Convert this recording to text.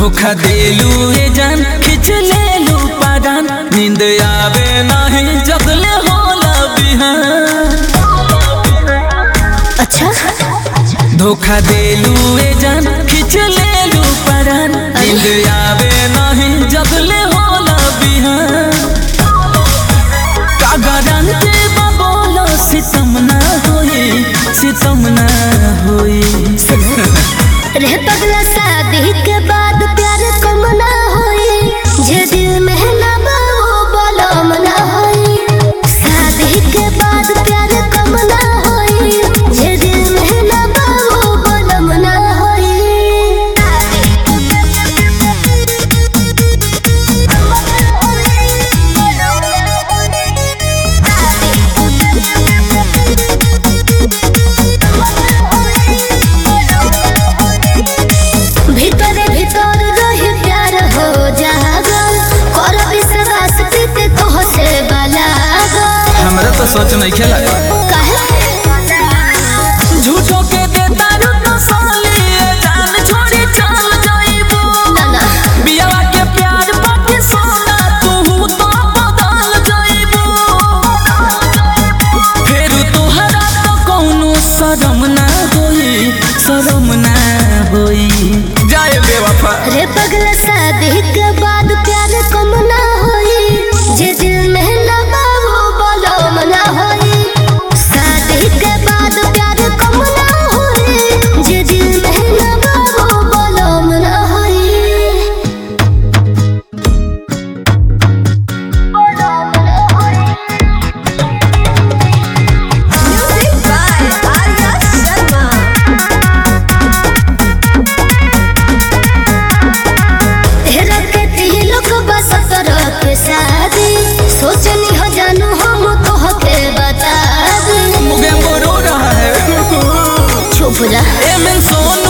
धोखा देलू ए जान खिंच लेलू पादान नींद आवे नहीं जगले होला बिहान अच्छा धोखा देलू ए जान खिंच लेलू पादान नींद आवे नहीं जगले होला बिहान का गारंटी बा बोलो सितम ना होई सितम ना होई रह पगला शादी के बाद प्यार कम ना होई जे दिल में ना बा वो बलम ना होई शादी के बाद प्यार कम ना होई जे दिल में ना बा वो बलम ना होई भीतर भीतर रही प्यार हो जागल कर विश्वास प्रीत तो से बलागल हमरा तो सोच नहीं खेला काहे झूठो के देता रू तो साली ए जान छोड़ी चल जाइबू ना ना बियावा के प्यार बाटे सोना तू तो बदल जाइबू फिर तोहरा तो कौनो शरम ना होई शरम ना होई जाए बेवफा रे पगला शादी के बाद प्यार कम ना होई जे दिल में ना बा वो बलम ना होई शादी के बाद प्यार कम ना होई जे दिल में ना बा वो बलम ना होई Music by Arya Sharma. तेरा के तिलक बस तरह के शादी सोचनी हो जानू हम तो के बता दी मुगे रो रहा है चुप जा ए मैं सोना